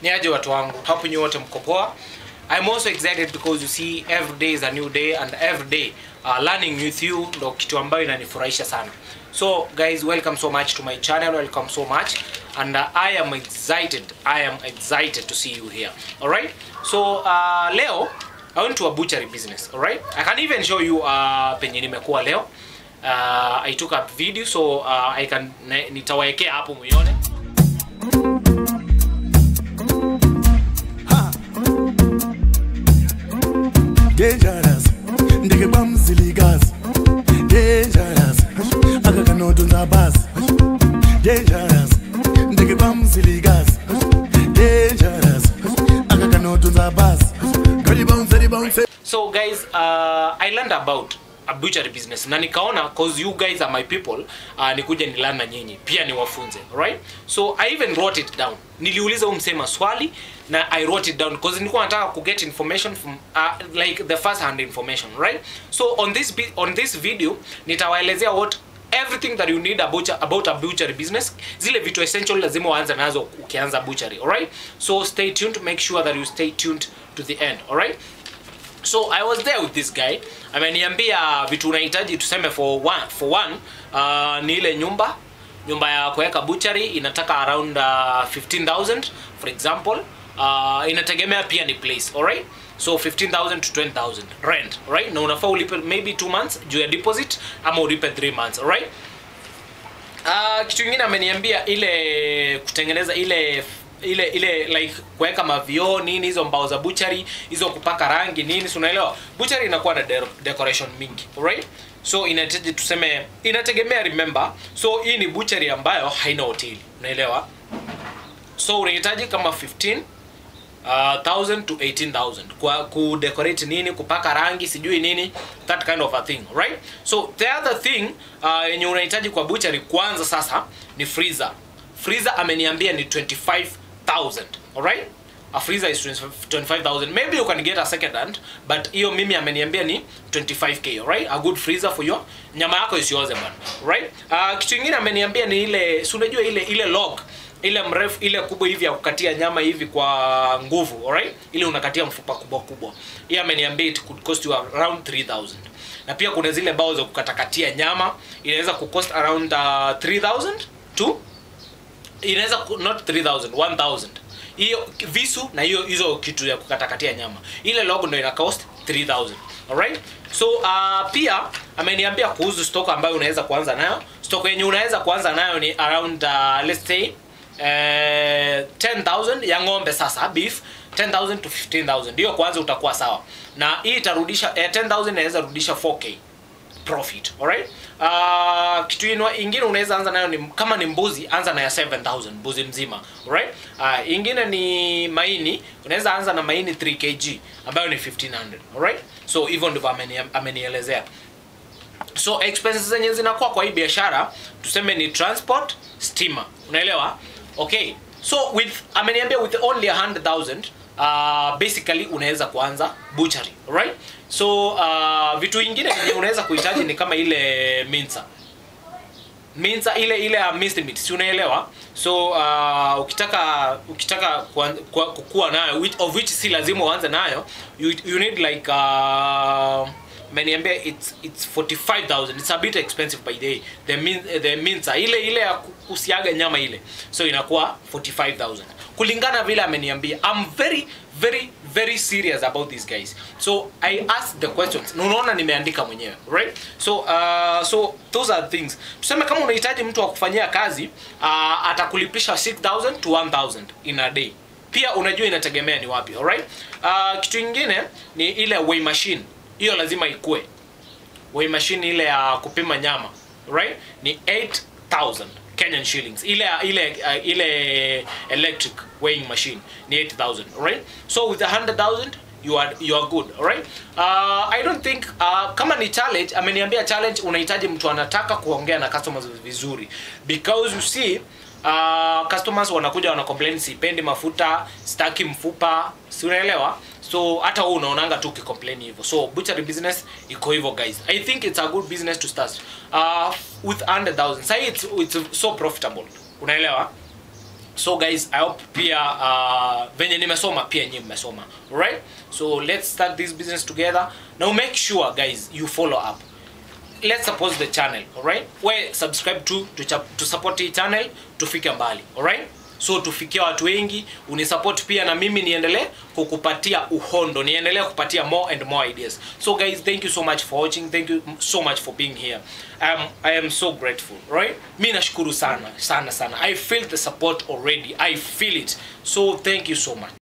ni aje watu wangu hapo nyi wote mko poa i'm also excited because you see every day is a new day and every day uh, learning with you ndo kitu ambayo inanifurahisha sana so guys welcome so much to my channel welcome so much and uh, i am excited i am excited to see you here alright so uh, leo i went to a butchery business alright i can even show you uh, penye nimekuwa leo uh, i took up video so uh, i can ne- nitawaekea hapo muione dangerous ndeke kwamzilikazi dangerous akakanotonza basi dangerous ndeke kwamzilikazi dangerous akakanotonza basi galibounce libounce so guys uh, i learned about a butchery business na nikaona cause you guys are my people uh, nikuja nilearn na nyinyi pia niwafunze right so i even wrote it down niliuliza huyu msema swali na i wrote it down cause nilikuwa nataka ku get information from uh, like the first hand information right so on this bi- on this video nitawaelezea what everything that you need about, about a butchery business zile vitu essential lazima uanze nazo ukianza butchery alright so stay tuned make sure that you stay tuned to the end alright so i was there with this guy ameniambia vitu unahitaji tuseme for one, for one uh, ni ile nyumba nyumba ya kuweka butchery inataka around uh, 15000 for example uh, inategemea pia ni place alright so 15000 to 20000 rent alright na unafaa ulipe maybe 2 months juu ya deposit ama ulipe 3 months alright Uh, kitu kingine ameniambia ile kutengeneza ile ile ile like kuweka mavioo nini hizo mbao za butchery hizo kupaka rangi nini si unaelewa butchery inakuwa na de decoration mingi alright so inahitaji tuseme inategemea remember so hii ni butchery ambayo haina hoteli unaelewa so unahitaji kama 15 uh, 1000 to 18000 kwa kudecorate nini kupaka rangi sijui nini that kind of a thing right so the other thing uh, yenye unahitaji kwa butchery kwanza sasa ni freezer freezer ameniambia ni 25000 alright a freezer is 25 25000 maybe you can get a second hand but hiyo mimi ameniambia ni 25k alright a good freezer for your nyama yako isioze bana right uh, kitu kingine ameniambia ni ile si unajua ile ile log ile mrefu ile kubwa hivi ya kukatia nyama hivi kwa nguvu alright ile unakatia mfupa kubwa kubwa hii ameniambia it could cost you around 3000 na pia kuna zile bao za kukatakatia nyama inaweza kucost around uh, 3000 to inaweza ku- not 3000 1000 hiyo visu na hiyo hizo kitu ya kukatakatia nyama ile logo ndo ina cost 3000 alright so uh, pia ameniambia kuhusu stock ambayo unaweza kuanza nayo stock yenye unaweza kuanza nayo ni around uh, let's say eh, 10000 ya ng'ombe sasa beef 10000 to 15000 hiyo kwanza utakuwa sawa na hii itarudisha eh, 10000 inaweza rudisha 4k profit alright uh, kitu inwa, ingine unaweza anza nayo ni kama ni mbuzi anza na ya 7000 mbuzi mzima alright uh, ingine ni maini unaweza anza na maini 3 kg ambayo ni 1500 alright so hivyo ndivyo ameni- amenielezea so expenses zenye zinakuwa kwa hii biashara tuseme ni transport stima unaelewa okay so with ameniambia with only 100000 uh, basically unaweza kuanza butchery right so uh, vitu vingine vyenye unaweza kuhitaji ni kama ile minsa minsa ile ile ya minced meat si unaelewa so uh, ukitaka ukitaka kuan- kwa- kukua nayo which, of which si lazima uanze nayo you, you need like uh, meniambia it's it's 45000 it's a bit expensive by the way the min, the minsa ile ile ya ku- kusiaga nyama ile so inakuwa 45000 kulingana vile ameniambia i'm very very very serious about these guys so i asked the questions na unaona nimeandika mwenyewe right so uh, so those are things tuseme kama unahitaji mtu wa kufanyia kazi uh, atakulipisha 6000 to 1000 in a day pia unajua inategemea ni wapi alright uh, kitu ingine ni ile weigh machine hiyo lazima ikue weigh machine ile ya kupima nyama right ni 8000 Kenyan shillings ile ile uh, ile electric weighing machine ni 8000 right so with 100000 you are you are good alright uh, i don't think uh, kama ni challenge ameniambia challenge unahitaji mtu anataka kuongea na customers vizuri because you see uh, customers wanakuja wana complain sipendi mafuta staki mfupa si unaelewa so hata wewe unaonanga tu ukicomplain hivyo so butchery business iko hivyo guys i think it's a good business to start uh, with 100000 sai it's, it's so profitable unaelewa so guys i hope pia uh, venye nimesoma pia nyinyi mmesoma alright so let's start this business together now make sure guys you follow up let's support the channel alright we subscribe to to, chap- to support hii channel tufike mbali alright so tufikie watu wengi unisupport pia na mimi niendelee kukupatia uhondo niendelee kupatia more and more ideas so guys thank you so much for watching thank you so much for being here um, i am so grateful right mi nashukuru sana sana sana i feel the support already i feel it so thank you so much